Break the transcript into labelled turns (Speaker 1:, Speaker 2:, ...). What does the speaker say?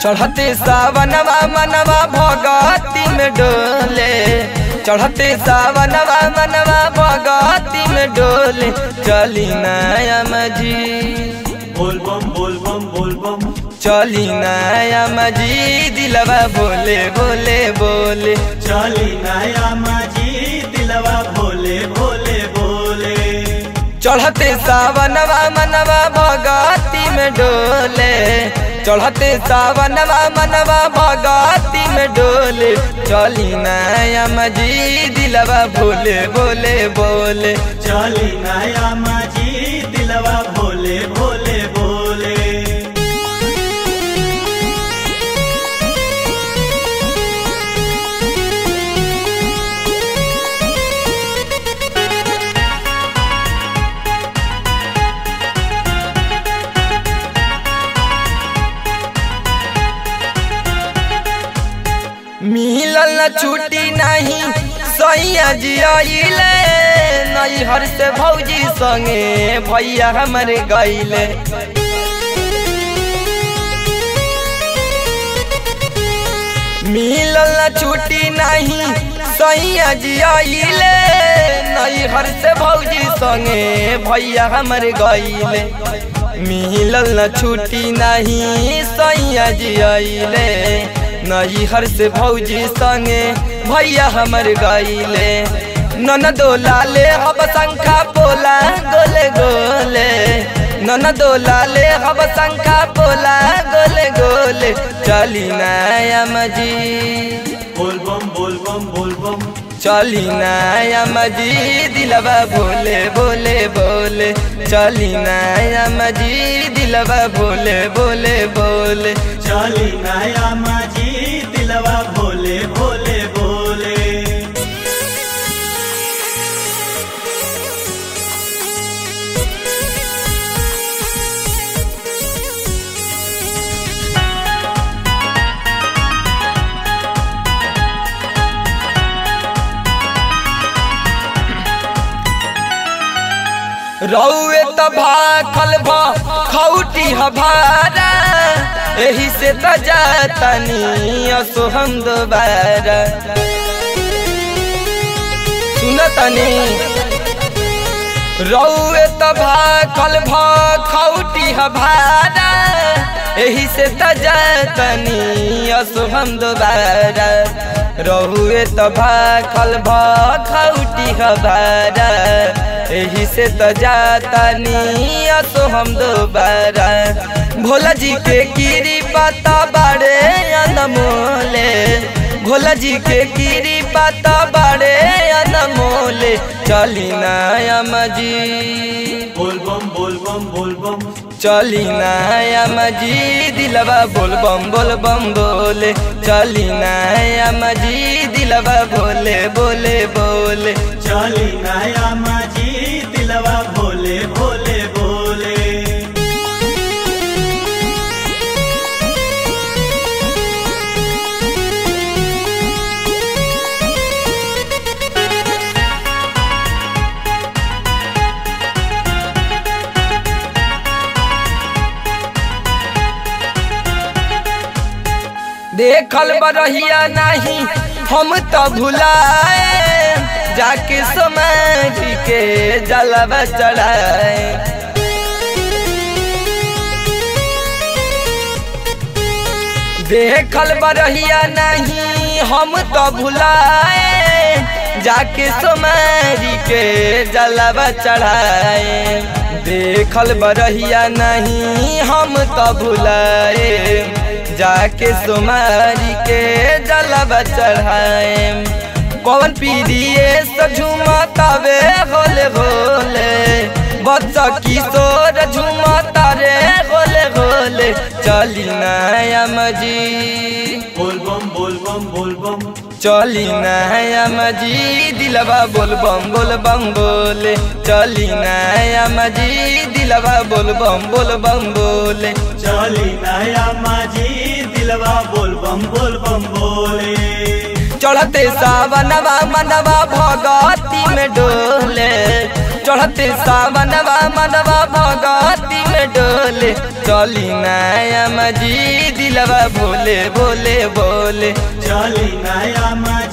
Speaker 1: चढ़ते सावनवा मनवा भगती में डोले चढ़ते सावनवा मनवा भगती में डोले चली नया मजी
Speaker 2: बोल बम बोल बम बोल बम
Speaker 1: चली नया मजी दिलवा बोले बोले बोले
Speaker 2: चली नया माझी दिलवा भोले भोले बोले
Speaker 1: चढ़ते सावनवा मनवा भगती में डोले चढ़ते सावनवा मनवा भगती में डोले चली नया मजी दिलवा भोले बोले बोले
Speaker 2: चली नया माझी दिलवा भोले भोले बोले
Speaker 1: मिलल न छुट्टी नहीं सैया जियाइले नई हर से भौजी संगे भैया हमर गईले मिलल न छुट्टी नहीं सैया जियाइले नई हर से भौजी संगे भैया हमर गईले मिलल न छुट्टी नहीं सैया जियाइले नई हर से भौजी संगे भैया हमर गईले नन दोलाले हब शंखा पोला गोले गोले नन दोलाले हब शंखा पोला गोले गोले चली नया मजी
Speaker 2: बोल बम बोल बम बोल बम
Speaker 1: चली नया मजी दिलवा बोले बोले बोले चली नया मजी दिलवा बोले बोले बोले
Speaker 2: चली नया माझी दिलवा भोले भोले बोले
Speaker 1: रौए त भाखल भ खौटी हभारा एही से त जातनी असो हम दोबारा सुनतनी रौए त भाखल भ खौटी हभारा एही से त जातनी असो हम दोबारा रहुए त भाखल भ खौटी हभारा एही से त जाता निया तो हम दोबारा भोला जी के कीरी पता बाड़े अनमोले भोला जी के कीरी पता बाड़े अनमोले चली नया मजी
Speaker 2: बोल बम बोल बम बोल बम
Speaker 1: चली नया मजी दिलवा बोल बम बोल बम बोले चली नया मजी दिलवा बोले बोले बोले
Speaker 2: चली नया माझी दिलवा भोले भोले बोले
Speaker 1: देखल बरहिया नहीं हम तो भुलाए जाके समाज के जलवा चढ़ाए देखल बरहिया नहीं हम तो भुलाए जाके सोमारी के जलवा चढ़ाए देखल बरहिया नहीं हम तो भुलाए जाके सोमारी के जलवा चढ़ाए कौन पीरिए झुमतावे होले होले बच्चा किशोर झुमता रे होले होले चली नया मजी
Speaker 2: बोल बम बोल बम बोल बम
Speaker 1: चली नया मजी दिलवा बोल बम बोल बम बोले चली नया मजी दिलवा बोल बम बोल बम बोले
Speaker 2: चली नया माझी दिलवा बोल बम बोल बम बोले
Speaker 1: चढ़ते सावनवा मनवा भगती में डोले चढ़ते सावनवा मनवा भगती में डोले डोले चली नया मजी दिलवा भोले बोले बोले
Speaker 2: चली नया मजी